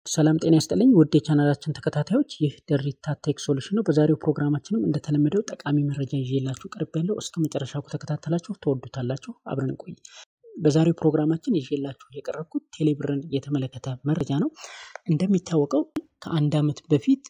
ሰላም ጤና ይስጥልኝ ውድ የቻናላችን ተከታታዮች ይህ ደሪታ ቴክ ሶሉሽን ነው። በዛሬው ፕሮግራማችንም እንደተለመደው ጠቃሚ መረጃ ይዤላችሁ ቀርብ ያለው እስከ መጨረሻው ከተከታተላችሁ ትወዱታላችሁ። አብረን ቆይ። በዛሬው ፕሮግራማችን ይዤላችሁ የቀረብኩት ቴሌብርን የተመለከተ መረጃ ነው። እንደሚታወቀው ከአንድ ዓመት በፊት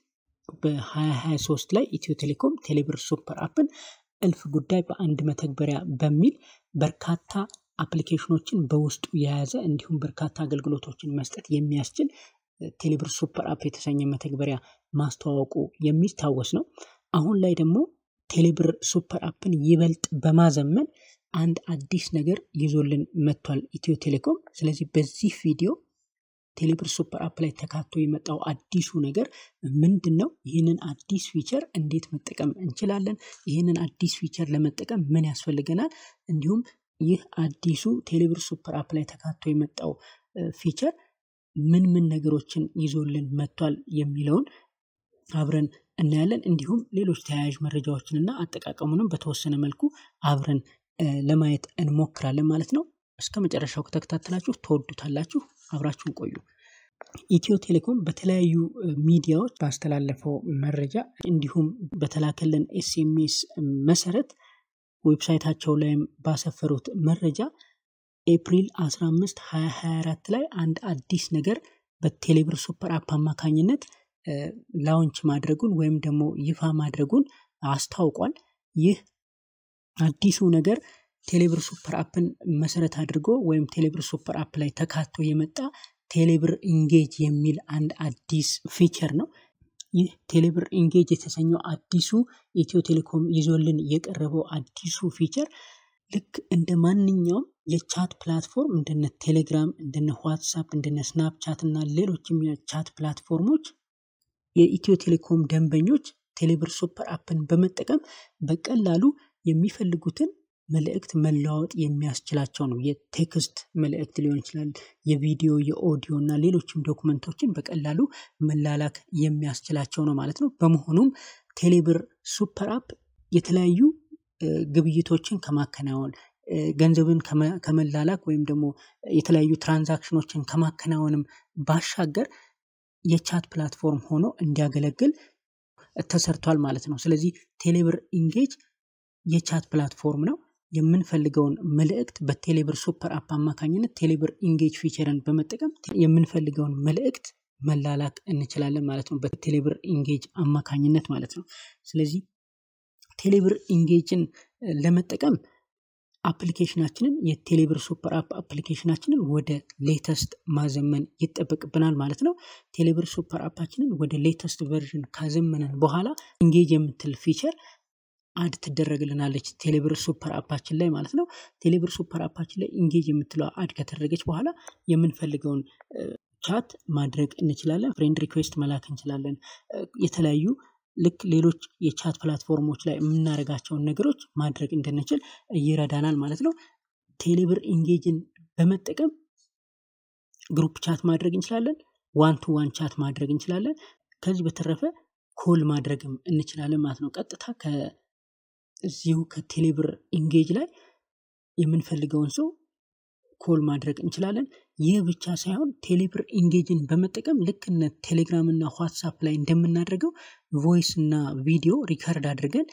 በ2023 ላይ ኢትዮ ቴሌኮም ቴሌብር ሱፐር አፕን እልፍ ጉዳይ በአንድ መተግበሪያ በሚል በርካታ አፕሊኬሽኖችን በውስጡ የያዘ እንዲሁም በርካታ አገልግሎቶችን መስጠት የሚያስችል ቴሌብር ሱፐር አፕ የተሰኘ መተግበሪያ ማስተዋወቁ የሚታወስ ነው። አሁን ላይ ደግሞ ቴሌብር ሱፐር አፕን ይበልጥ በማዘመን አንድ አዲስ ነገር ይዞልን መጥቷል ኢትዮ ቴሌኮም። ስለዚህ በዚህ ቪዲዮ ቴሌብር ሱፐር አፕ ላይ ተካቶ የመጣው አዲሱ ነገር ምንድን ነው? ይህንን አዲስ ፊቸር እንዴት መጠቀም እንችላለን? ይህንን አዲስ ፊቸር ለመጠቀም ምን ያስፈልገናል? እንዲሁም ይህ አዲሱ ቴሌብር ሱፐር አፕ ላይ ተካቶ የመጣው ፊቸር ምን ምን ነገሮችን ይዞልን መጥቷል የሚለውን አብረን እናያለን። እንዲሁም ሌሎች ተያያዥ መረጃዎችንና አጠቃቀሙንም በተወሰነ መልኩ አብረን ለማየት እንሞክራለን ማለት ነው። እስከ መጨረሻው ከተከታተላችሁ ተወዱታላችሁ። አብራችሁን ቆዩ። ኢትዮ ቴሌኮም በተለያዩ ሚዲያዎች ባስተላለፈው መረጃ እንዲሁም በተላከልን ኤስኤምኤስ መሰረት ዌብሳይታቸው ላይም ባሰፈሩት መረጃ ኤፕሪል 15 2024 ላይ አንድ አዲስ ነገር በቴሌብር ሱፐር አፕ አማካኝነት ላውንች ማድረጉን ወይም ደግሞ ይፋ ማድረጉን አስታውቋል። ይህ አዲሱ ነገር ቴሌብር ሱፐር አፕን መሰረት አድርጎ ወይም ቴሌብር ሱፐር አፕ ላይ ተካቶ የመጣ ቴሌብር ኢንጌጅ የሚል አንድ አዲስ ፊቸር ነው። ይህ ቴሌብር ኢንጌጅ የተሰኘው አዲሱ ኢትዮ ቴሌኮም ይዞልን የቀረበው አዲሱ ፊቸር ልክ እንደ ማንኛውም የቻት ፕላትፎርም እንደነ ቴሌግራም፣ እንደነ ዋትሳፕ፣ እንደነ ስናፕቻት እና ሌሎችም የቻት ፕላትፎርሞች የኢትዮ ቴሌኮም ደንበኞች ቴሌብር ሱፐር አፕን በመጠቀም በቀላሉ የሚፈልጉትን መልእክት መለዋወጥ የሚያስችላቸው ነው። የቴክስት መልእክት ሊሆን ይችላል፣ የቪዲዮ፣ የኦዲዮ እና ሌሎችም ዶክመንቶችን በቀላሉ መላላክ የሚያስችላቸው ነው ማለት ነው። በመሆኑም ቴሌብር ሱፐር አፕ የተለያዩ ግብይቶችን ከማከናወን ገንዘብን ከመላላክ ወይም ደግሞ የተለያዩ ትራንዛክሽኖችን ከማከናወንም ባሻገር የቻት ፕላትፎርም ሆኖ እንዲያገለግል ተሰርቷል ማለት ነው። ስለዚህ ቴሌብር ኢንጌጅ የቻት ፕላትፎርም ነው። የምንፈልገውን መልእክት በቴሌብር ሱፐር አፕ አማካኝነት ቴሌብር ኢንጌጅ ፊቸርን በመጠቀም የምንፈልገውን መልእክት መላላክ እንችላለን ማለት ነው። በቴሌብር ኢንጌጅ አማካኝነት ማለት ነው። ስለዚህ ቴሌብር ኢንጌጅን ለመጠቀም አፕሊኬሽናችንን የቴሌብር ሱፐር አፕ አፕሊኬሽናችንን ወደ ሌተስት ማዘመን ይጠበቅብናል ማለት ነው። ቴሌብር ሱፐር አፓችንን ወደ ሌተስት ቨርዥን ካዘመንን በኋላ ኢንጌጅ የምትል ፊቸር አድ ትደረግልናለች ቴሌብር ሱፐር አፓችን ላይ ማለት ነው። ቴሌብር ሱፐር አፓችን ላይ ኢንጌጅ የምትለው አድ ከተደረገች በኋላ የምንፈልገውን ቻት ማድረግ እንችላለን። ፍሬንድ ሪኩዌስት መላክ እንችላለን። የተለያዩ ልክ ሌሎች የቻት ፕላትፎርሞች ላይ የምናደርጋቸውን ነገሮች ማድረግ እንድንችል ይረዳናል ማለት ነው። ቴሌብር ኢንጌጅን በመጠቀም ግሩፕ ቻት ማድረግ እንችላለን። ዋን ቱ ዋን ቻት ማድረግ እንችላለን። ከዚህ በተረፈ ኮል ማድረግም እንችላለን ማለት ነው። ቀጥታ ከዚሁ ከቴሌብር ኢንጌጅ ላይ የምንፈልገውን ሰው ኮል ማድረግ እንችላለን። ይህ ብቻ ሳይሆን ቴሌብር ኢንጌጅን በመጠቀም ልክ እነ ቴሌግራም እና ዋትሳፕ ላይ እንደምናደርገው ቮይስ እና ቪዲዮ ሪከርድ አድርገን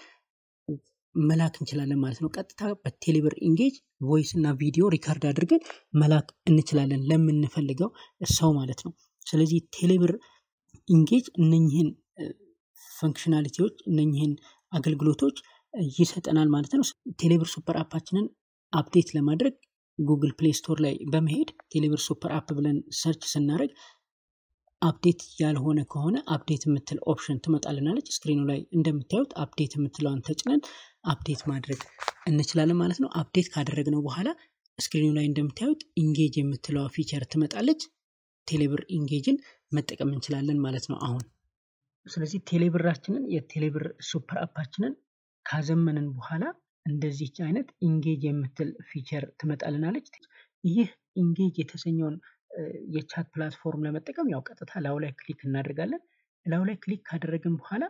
መላክ እንችላለን ማለት ነው። ቀጥታ በቴሌብር ኢንጌጅ ቮይስ እና ቪዲዮ ሪከርድ አድርገን መላክ እንችላለን ለምንፈልገው ሰው ማለት ነው። ስለዚህ ቴሌብር ኢንጌጅ እነኝህን ፈንክሽናሊቲዎች እነኝህን አገልግሎቶች ይሰጠናል ማለት ነው። ቴሌብር ሱፐር አፓችንን አፕዴት ለማድረግ ጉግል ፕሌይ ስቶር ላይ በመሄድ ቴሌብር ሱፐር አፕ ብለን ሰርች ስናደርግ አፕዴት ያልሆነ ከሆነ አፕዴት የምትል ኦፕሽን ትመጣልናለች። ስክሪኑ ላይ እንደምታዩት አፕዴት የምትለዋን ተጭነን አፕዴት ማድረግ እንችላለን ማለት ነው። አፕዴት ካደረግነው በኋላ ስክሪኑ ላይ እንደምታዩት ኢንጌጅ የምትለዋ ፊቸር ትመጣለች። ቴሌብር ኢንጌጅን መጠቀም እንችላለን ማለት ነው አሁን። ስለዚህ ቴሌብራችንን የቴሌብር ሱፐር አፓችንን ካዘመንን በኋላ እንደዚች አይነት ኢንጌጅ የምትል ፊቸር ትመጣልናለች። ይህ ኢንጌጅ የተሰኘውን የቻት ፕላትፎርም ለመጠቀም ያው ቀጥታ ላዩ ላይ ክሊክ እናደርጋለን። ላዩ ላይ ክሊክ ካደረግን በኋላ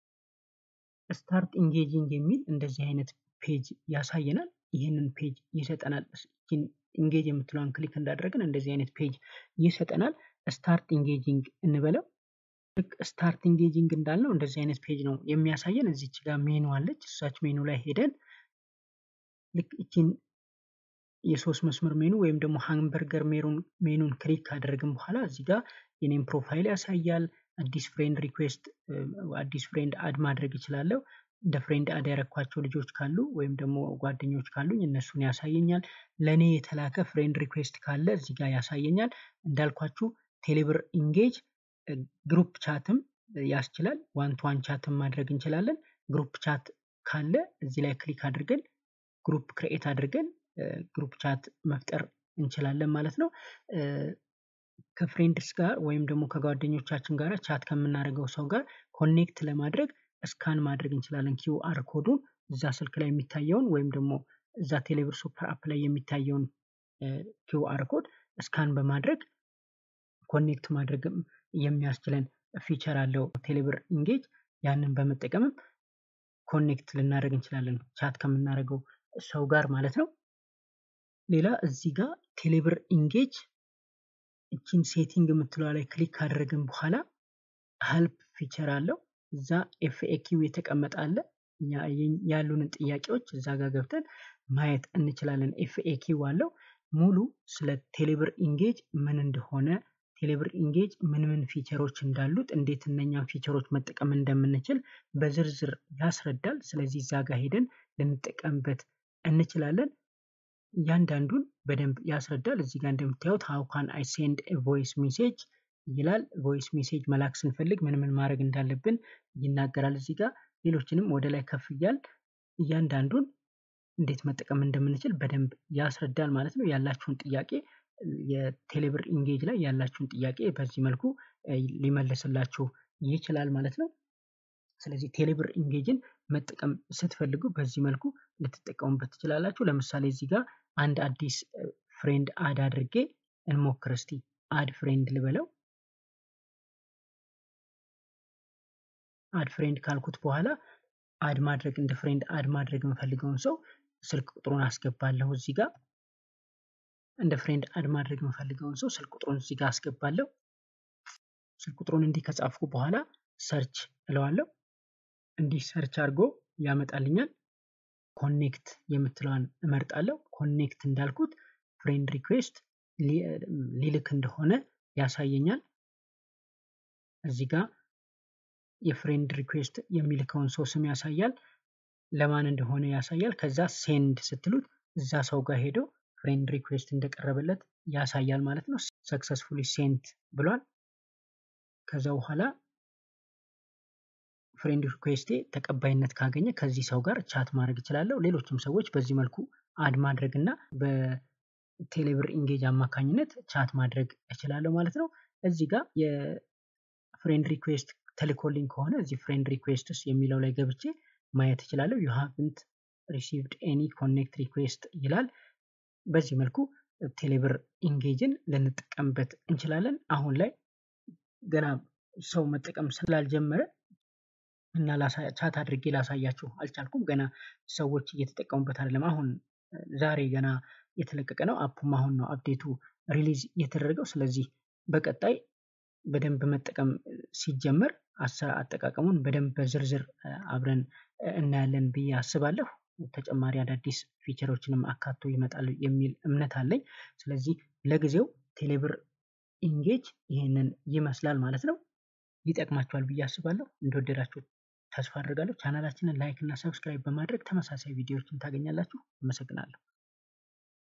ስታርት ኢንጌጂንግ የሚል እንደዚህ አይነት ፔጅ ያሳየናል። ይህንን ፔጅ ይሰጠናል። ኢንጌጅ የምትለዋን ክሊክ እንዳደረግን እንደዚህ አይነት ፔጅ ይሰጠናል። ስታርት ኢንጌጂንግ እንበለው። ልክ ስታርት ኢንጌጂንግ እንዳልነው እንደዚህ አይነት ፔጅ ነው የሚያሳየን። እዚች ጋር ሜኑ አለች። እሳች ሜኑ ላይ ሄደን ልክ እቺን የሶስት መስመር ሜኑ ወይም ደግሞ ሃምበርገር ሜኑን ክሊክ ካደረግን በኋላ እዚህ ጋር የኔም ፕሮፋይል ያሳያል። አዲስ ፍሬንድ ሪኩዌስት አዲስ ፍሬንድ አድ ማድረግ እችላለሁ። እንደ ፍሬንድ አድ ያረኳቸው ልጆች ካሉ ወይም ደግሞ ጓደኞች ካሉኝ እነሱን ያሳየኛል። ለእኔ የተላከ ፍሬንድ ሪኩዌስት ካለ እዚህ ጋር ያሳየኛል። እንዳልኳችሁ ቴሌብር ኢንጌጅ ግሩፕ ቻትም ያስችላል። ዋን ቱ ዋን ቻትም ማድረግ እንችላለን። ግሩፕ ቻት ካለ እዚህ ላይ ክሊክ አድርገን ግሩፕ ክሬኤት አድርገን ግሩፕ ቻት መፍጠር እንችላለን ማለት ነው። ከፍሬንድስ ጋር ወይም ደግሞ ከጓደኞቻችን ጋር ቻት ከምናደርገው ሰው ጋር ኮኔክት ለማድረግ ስካን ማድረግ እንችላለን። ኪውአር ኮዱን እዛ ስልክ ላይ የሚታየውን ወይም ደግሞ እዛ ቴሌብር ሱፐር አፕ ላይ የሚታየውን ኪውአር ኮድ ስካን በማድረግ ኮኔክት ማድረግም የሚያስችለን ፊቸር አለው ቴሌብር ኢንጌጅ። ያንን በመጠቀምም ኮኔክት ልናደርግ እንችላለን ቻት ከምናደርገው ሰው ጋር ማለት ነው። ሌላ እዚህ ጋር ቴሌብር ኢንጌጅ እችን ሴቲንግ የምትለዋ ላይ ክሊክ ካደረግን በኋላ ሄልፕ ፊቸር አለው። እዛ ኤፍኤኪው የተቀመጠ አለ። ያሉንን ጥያቄዎች እዛ ጋር ገብተን ማየት እንችላለን። ኤፍኤኪው አለው ሙሉ ስለ ቴሌብር ኢንጌጅ ምን እንደሆነ ቴሌብር ኢንጌጅ ምን ምን ፊቸሮች እንዳሉት እንዴት እነኛን ፊቸሮች መጠቀም እንደምንችል በዝርዝር ያስረዳል። ስለዚህ እዛ ጋር ሄደን ልንጠቀምበት እንችላለን። እያንዳንዱን በደንብ ያስረዳል። እዚህ ጋር እንደምታዩት ሃው ካን አይ ሴንድ ቮይስ ሜሴጅ ይላል። ቮይስ ሜሴጅ መላክ ስንፈልግ ምን ምን ማድረግ እንዳለብን ይናገራል። እዚህ ጋር ሌሎችንም ወደ ላይ ከፍ እያል እያንዳንዱን እንዴት መጠቀም እንደምንችል በደንብ ያስረዳል ማለት ነው። ያላችሁን ጥያቄ የቴሌብር ኢንጌጅ ላይ ያላችሁን ጥያቄ በዚህ መልኩ ሊመልስላችሁ ይችላል ማለት ነው። ስለዚህ ቴሌብር ኢንጌጅን መጠቀም ስትፈልጉ በዚህ መልኩ ልትጠቀሙበት ትችላላችሁ። ለምሳሌ እዚህ ጋር አንድ አዲስ ፍሬንድ አድ አድርጌ እንሞክር እስቲ። አድ ፍሬንድ ልበለው። አድ ፍሬንድ ካልኩት በኋላ አድ ማድረግ እንደ ፍሬንድ አድ ማድረግ የምፈልገውን ሰው ስልክ ቁጥሩን አስገባለሁ እዚህ ጋር እንደ ፍሬንድ አድ ማድረግ የምፈልገውን ሰው ስልክ ቁጥሩን እዚህ ጋር አስገባለሁ። ስልክ ቁጥሩን እንዲህ ከጻፍኩ በኋላ ሰርች እለዋለሁ። እንዲህ ሰርች አድርጎ ያመጣልኛል። ኮኔክት የምትለዋን እመርጣለሁ። ኮኔክት እንዳልኩት ፍሬንድ ሪኩዌስት ሊልክ እንደሆነ ያሳየኛል። እዚህ ጋር የፍሬንድ ሪኩዌስት የሚልከውን ሰው ስም ያሳያል። ለማን እንደሆነ ያሳያል። ከዛ ሴንድ ስትሉት እዛ ሰው ጋር ሄዶ ፍሬንድ ሪኩዌስት እንደቀረበለት ያሳያል ማለት ነው። ሰክሰስፉሊ ሴንት ብሏል። ከዛ በኋላ ፍሬንድ ሪኩዌስቴ ተቀባይነት ካገኘ ከዚህ ሰው ጋር ቻት ማድረግ እችላለሁ። ሌሎችም ሰዎች በዚህ መልኩ አድ ማድረግ እና በቴሌብር ኢንጌጅ አማካኝነት ቻት ማድረግ እችላለሁ ማለት ነው። እዚህ ጋር የፍሬንድ ሪኩዌስት ተልኮልኝ ከሆነ እዚህ ፍሬንድ ሪኩዌስትስ የሚለው ላይ ገብቼ ማየት እችላለሁ። ዩ ሃቭንት ሪሲቭድ ኤኒ ኮኔክት ሪኩዌስት ይላል። በዚህ መልኩ ቴሌብር ኢንጌጅን ልንጠቀምበት እንችላለን። አሁን ላይ ገና ሰው መጠቀም ስላልጀመረ እና ቻት አድርጌ ላሳያችሁ አልቻልኩም። ገና ሰዎች እየተጠቀሙበት አይደለም። አሁን ዛሬ ገና የተለቀቀ ነው። አፑም አሁን ነው አፕዴቱ ሪሊዝ የተደረገው። ስለዚህ በቀጣይ በደንብ መጠቀም ሲጀመር አጠቃቀሙን በደንብ በዝርዝር አብረን እናያለን ብዬ አስባለሁ። ተጨማሪ አዳዲስ ፊቸሮችንም አካቶ ይመጣል የሚል እምነት አለኝ። ስለዚህ ለጊዜው ቴሌብር ኢንጌጅ ይህንን ይመስላል ማለት ነው። ይጠቅማችኋል ብዬ አስባለሁ። እንደወደዳችሁ ተስፋ አድርጋለሁ። ቻናላችንን ላይክ እና ሰብስክራይብ በማድረግ ተመሳሳይ ቪዲዮዎችን ታገኛላችሁ። አመሰግናለሁ።